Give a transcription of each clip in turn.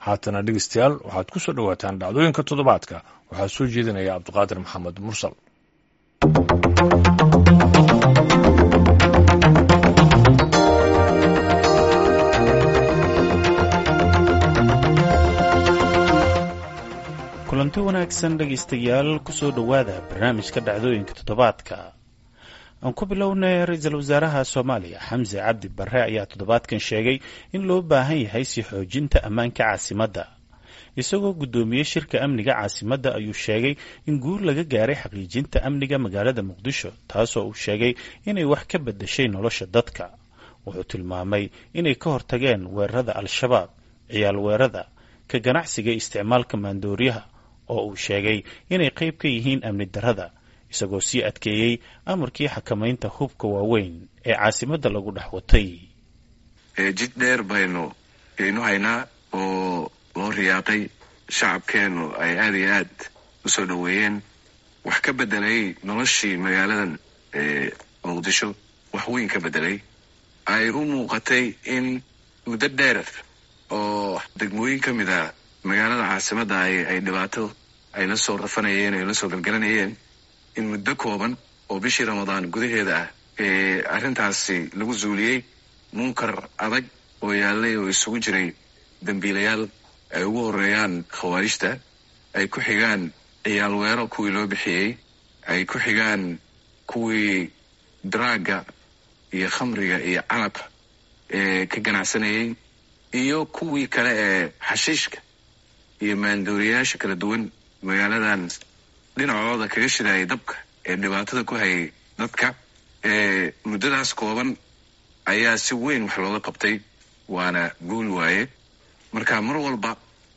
haatana dhegeystayaal waxaad ku soo dhowaataan dhacdooyinka toddobaadka waxaa soo jeedinaya cabdiqaadir maxamed mursal kulanti wanaagsan dhegaystayaal kusoo dhowaada barnaamijka dhacdooyinka toddobaadka aan ku bilownay ra-iisul wasaaraha soomaaliya xamse cabdi barre ayaa toddobaadkan sheegay in loo baahan yahay sii xoojinta ammaanka caasimadda isagoo guddoomiyey shirka amniga caasimadda ayuu sheegay in guur laga gaaray xaqiijinta amniga magaalada muqdisho taasoo uu sheegay inay wax ka beddeshay nolosha dadka wuxuu tilmaamay inay ka hortageen weerarada al-shabaab ciyaal weerada ka ganacsiga isticmaalka maandooriyaha oo uu sheegay inay qayb ka yihiin amni darrada isagoo sii adkeeyey amarkii xakamaynta hubka waaweyn ee caasimadda lagu dhex watay jid dheer baynu aynu haynaa oo loo riyaaqay shacabkeennu ay aada iyo aad u soo dhoweeyeen wax ka beddelay noloshii magaaladan muqdisho wax weyn ka beddelay ay u muuqatay in muddo dheer oo degmooyin ka mid a magaalada caasimadda ay dhibaato ay la soo rafanayeen ay la soo galgalanayeen in muddo kooban oo bishii ramadaan gudaheeda ah ee arrintaasi lagu zuuliyey munkar adag oo yaallay oo isugu jiray dembiilayaal ay ugu horeeyaan khawaarijta ay ku xigaan ciyaal weero kuwii loo bixiyey ay ku xigaan kuwii daraagga iyo khamriga iyo canab ee ka ganacsanayay iyo kuwii kale ee xashiishka iyo maandooriyayaasha kala duwan magaaladan dhinacooda kaga shidaayay dabka ee dhibaatada ku hayay dadka ee muddadaas kooban ayaa si weyn wax looga qabtay waana guul waaye marka mar walba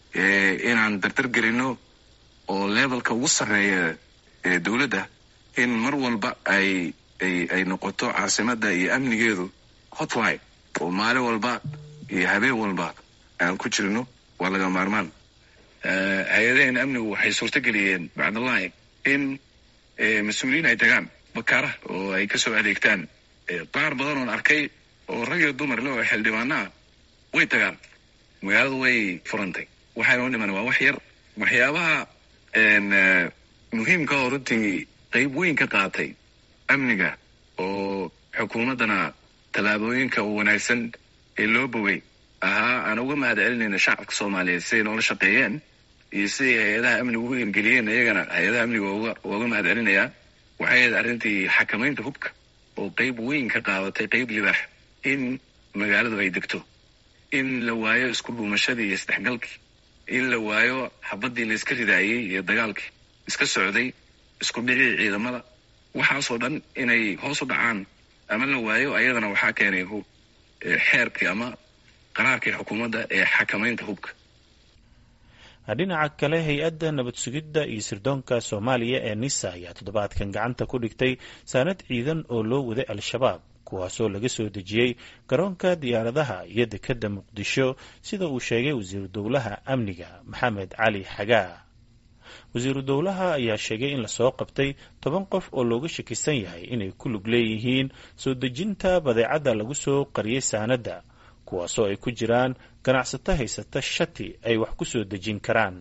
inaan dardar gelino oo levelka ugu sarreeya ee dowladda in mar walba ay ay ay noqoto caasimadda iyo amnigeedu hotline oo maalin walba iyo habeen walba aan ku jirno waa laga maarmaan hay-adaheen amnigu waxay suurto geliyeen bacdallahi in mas-uuliyiin ay tagaan bakaara oo ay kasoo adeegtaan qaar badan oon arkay oo rag iyo dumar le oo xildhibaana way tagaan magaaladu way furantay waxaynoo dhiman waa wax yar waxyaabaha muhiimka oo runtii qayb weyn ka qaatay amniga oo xukuumaddana tallaabooyinka wanaagsan ee loo bogay ahaa aan uga mahad celinayna shacabka soomaaliyeed siday noola shaqeeyeen iyo siday hay-adaha amniga uga hirgeliyeen iyagana hay-adaha amniga uga mahad celinayaa waxay ahayd arrintii xakamaynta hubka oo qayb weyn ka qaadatay qayb libaax in magaaladu ay degto in la waayo isku dhuumashadii iyo isdhexgalkii in la waayo xabaddii la iska ridaayey iyo dagaalkii iska socday isku dhicii ciidamada waxaasoo dhan inay hoos u dhacaan ama la waayo ayadana waxaa keenay xeerkii ama qaraarkii xukuumadda ee xakamaynta hubka dhinaca kale hay-adda nabad sugidda iyo sirdoonka soomaaliya ee nisa ayaa toddobaadkan gacanta ku dhigtay saanad ciidan oo loo waday al-shabaab kuwaasoo laga soo dejiyey garoonka diyaaradaha iyo dekedda muqdisho sida uu sheegay wasiiru dowlaha amniga maxamed cali xagaa wasiiru dowlaha ayaa sheegay in lasoo qabtay toban qof oo looga shakisan yahay inay ku lug leeyihiin soo dejinta badeecadda lagu soo qariyey saanadda kuwaasoo ay ku jiraan ganacsato haysata shati ay wax ku soo dejin karaan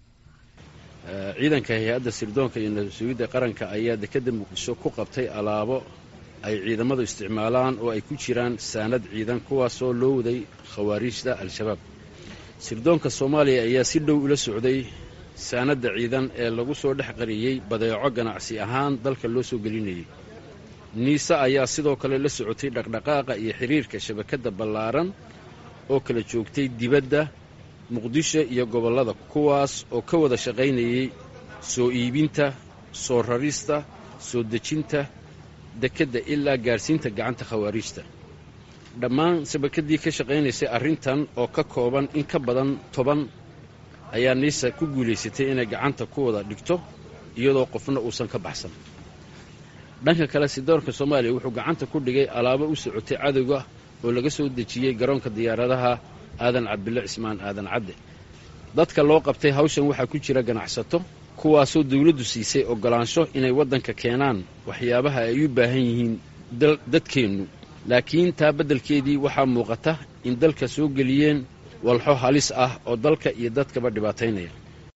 ciidanka hay-adda sirdoonka iyo nabad sugidda qaranka ayaa dekedda muqdisho ku qabtay alaabo ay ciidamadu isticmaalaan oo ay ku jiraan saanad ciidan kuwaasoo loo waday khawaariijda al-shabaab sirdoonka soomaaliya ayaa si dhow ula socday saanadda ciidan ee lagu soo dhex qariyey badeeco ganacsi ahaan dalka loo soo gelinayay niise ayaa sidoo kale la socotay dhaqdhaqaaqa iyo xidhiirka shabakadda ballaaran oo kala joogtay dibadda muqdisho iyo gobollada kuwaas oo ka wada shaqaynayay soo iibinta soo rarista soo dejinta dekedda ilaa gaadhsiinta gacanta khawaariijta dhammaan shabakaddii ka shaqaynaysay arrintan oo ka kooban in ka badan toban ayaa niisa ku guulaysatay inay gacanta ku wada dhigto iyadoo qofna uusan ka baxsan dhanka kale sidoorka soomaaliya wuxuu gacanta ku dhigay alaabo u socotay cadowga oo laga soo dejiyey garoonka diyaaradaha aadan cabdille cismaan aadan cadde dadka loo qabtay hawshan waxaa ku jira ganacsato kuwaasoo dawladdu siisay oggolaansho inay waddanka keenaan waxyaabaha ay u baahan yihiin dadkeennu laakiin taa beddelkeedii waxaa muuqata in dalka soo geliyeen walxo halis ah oo dalka iyo dadkaba dhibaataynaya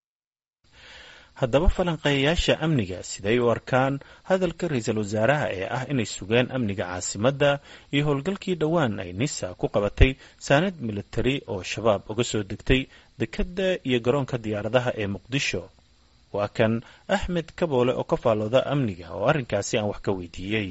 haddaba falanqeeyayaasha amniga siday u arkaan hadalka ra-iisul wasaaraha ee ah inay sugeen amniga caasimadda iyo howlgalkii dhowaan ay nisa ku qabatay saanad militari oo shabaab uga soo degtay dekedda iyo garoonka diyaaradaha ee muqdisho waa kan axmed kaboole oo ka faallooda amniga oo arrinkaasi aan wax ka weydiiyey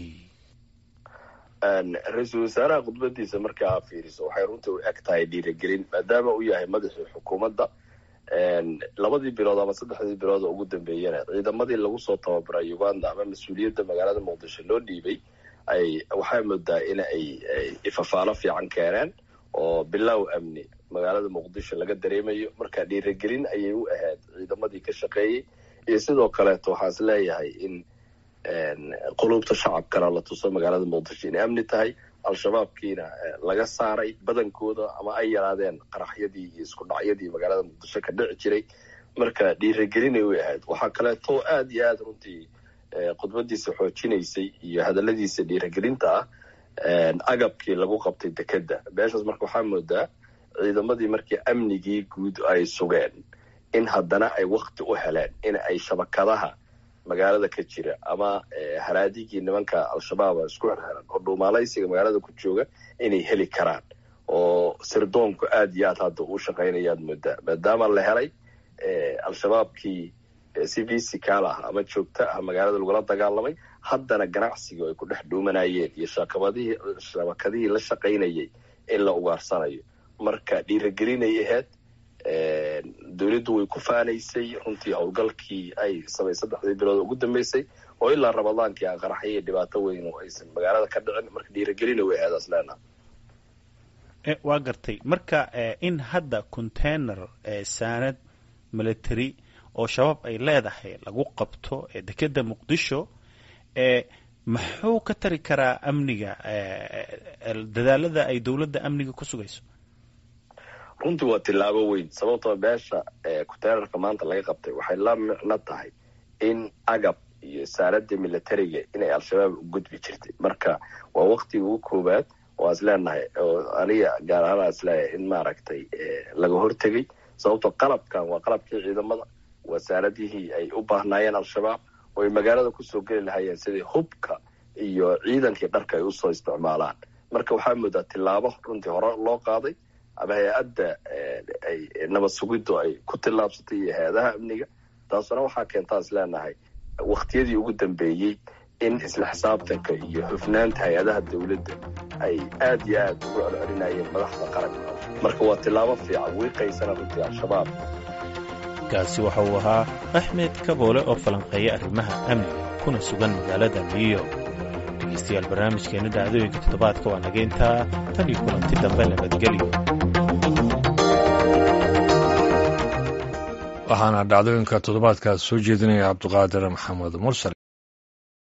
ra-iisul wasaaraha khudbadiisa markaa fiiriso waxay runtii u eg tahay dhiiragelin maadaama uu yahay madaxii xukuumadda labadii bilood ama saddexdii bilood oo ugu dambeeyana ciidamadii lagu soo tababaray uganda ama mas-uuliyadda magaalada muqdisho loo dhiibay ay waxaa moodaa in ay ifafaalo fiican keeneen oo bilow amni magaalada muqdisho laga dareemayo marka dhiiragelin ayay u ahayd ciidamadii ka shaqeeyey iyo sidoo kaleeto waxaan is leeyahay in quluubta shacabkana la tuso magaalada muqdisho inay amni tahay al-shabaabkiina laga saaray badankooda ama ay yaraadeen qaraxyadii iyo isku dhacyadii magaalada muqdisho ka dhici jiray marka dhiiragelinay u ahayd waxaa kaleeto aada iyo aada runtii khudbadiisa xoojinaysay iyo hadaladiisa dhiiragelinta ah agabkii lagu qabtay dekedda meeshaas marka waxaa moodaa ciidamadii markii amnigii guud ay sugeen in haddana ay wakti u heleen in ay shabakadaha magaalada ka jira ama haraadigii nimanka al-shabaab isku xirxiran oo dhuumaalaysiga magaalada ku jooga inay heli karaan oo sirdoonku aada iyo aad hadda uu shaqaynayaad moodaa maadaama la helay al-shabaabkii si visical ah ama joogto ah magaalada lagula dagaalamay haddana ganacsiga ay ku dhex dhuumanayeen iyo shakabadihii shabakadihii la shaqaynayay in la ugaarsanayo marka dhiiragelinay ahayd dowladdu way ku faanaysay runtii howlgalkii ay samay saddexdii bilood ugu dambeysay oo ilaa ramadaankii aan qaraxyo iyo dhibaato weyn oo aysan magaalada ka dhicin marka dhiiragelina way ahayd asleenaa waa gartay marka in hadda container saanad military oo shabaab ay leedahay lagu qabto dekedda muqdisho muxuu ka tari karaa amniga dadaalada ay dowladda amniga ku sugayso runtii waa tillaabo weyn sababtoo beesha kuteerarka maanta laga qabtay waxay la micno tahay in agab iyo saaradda militariga inay al-shabaab u gudbi jirtay marka waa waktiga ugu koowaad waa is leenahay oo aniga gaar ahaan isleeyahay in maaragtay laga hortegay sababtoo qalabkan waa qalabkii ciidamada waa saaradihii ay u baahnaayeen al-shabaab oo ay magaalada kusoo geli lahayeen sidii hubka iyo ciidankii dharka ay usoo isticmaalaan marka waxaa moodaa tillaabo runtii hore loo qaaday ama hay-adda ay nabad sugiddu ay ku tillaabsatay iyo hay-adaha amniga taasuna waxaa keentaa is leenahay waktiyadii ugu dambeeyey in isla xisaabtanka iyo hufnaanta hay-adaha dowladda ay aada iyo aada ugu celcelinayeen madaxda qaranka marka waa tillaabo fiican wiiqaysana runtii al-shabaab kaasi waxa uu ahaa axmed kaboole oo falanqeeya arrimaha amniga kuna sugan magaalada new york dhegeystayaal barnaamijkeena dhacdooyinka toddobaadka waa nageyntaa tan iyo kulanti dambe nabadgelyo waxaana dhacdooyinka toddobaadkaas soo jeedinaya cabduqaadir maxamed mursal